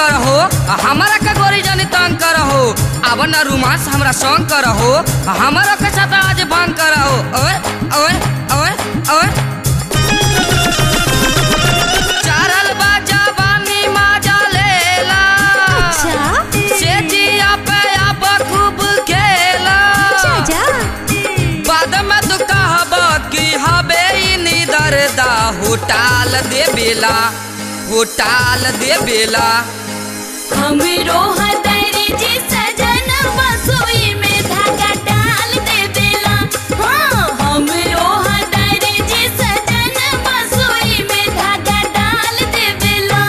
कर हो हमारा का गोरी जानी तंग कर हो अब न रोमांस हमरा संग कर हो हमारा के साथ आज भंग कर हो ओए ओए ओए ओए चारल बाजा बानी माजा लेला अच्छा से जिया पे आप खूब खेला जा बाद में तू कहब कि हबे नी दर्दा होटाल दे बेला होटाल दे बेला हमरो हदरी जी सजन बसोई में धागा डाल दे देला हाँ हमरो हदरी जी सजन बसोई में धागा डाल दे देला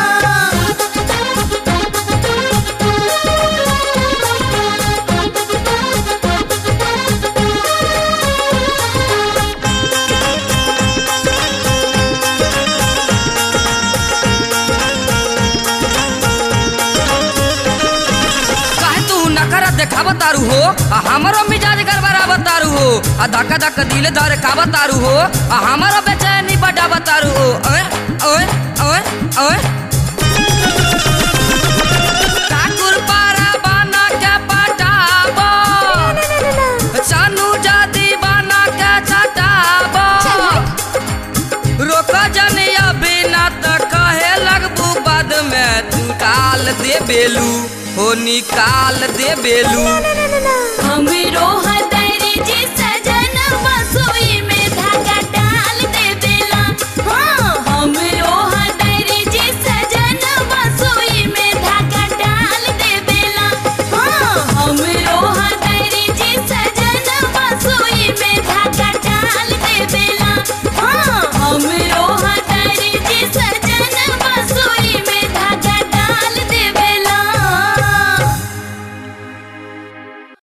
काहे तू नखरा देखाव तारू हो आ हमरो मिजाज गड़बड़ा तारू हो आ धक्का धक्का दिल धरे काव तारू हो आ हमरो बेचैनी बढ़ाव तारू हो ओए ओए ओए ओए ठाकुर पारा बना के पटाब सानू जादी बना के चटाब रोक जनी अभी ना त कहे लगबू बाद में तू काल दे बेलू हो निकाल दे बेलू हमरो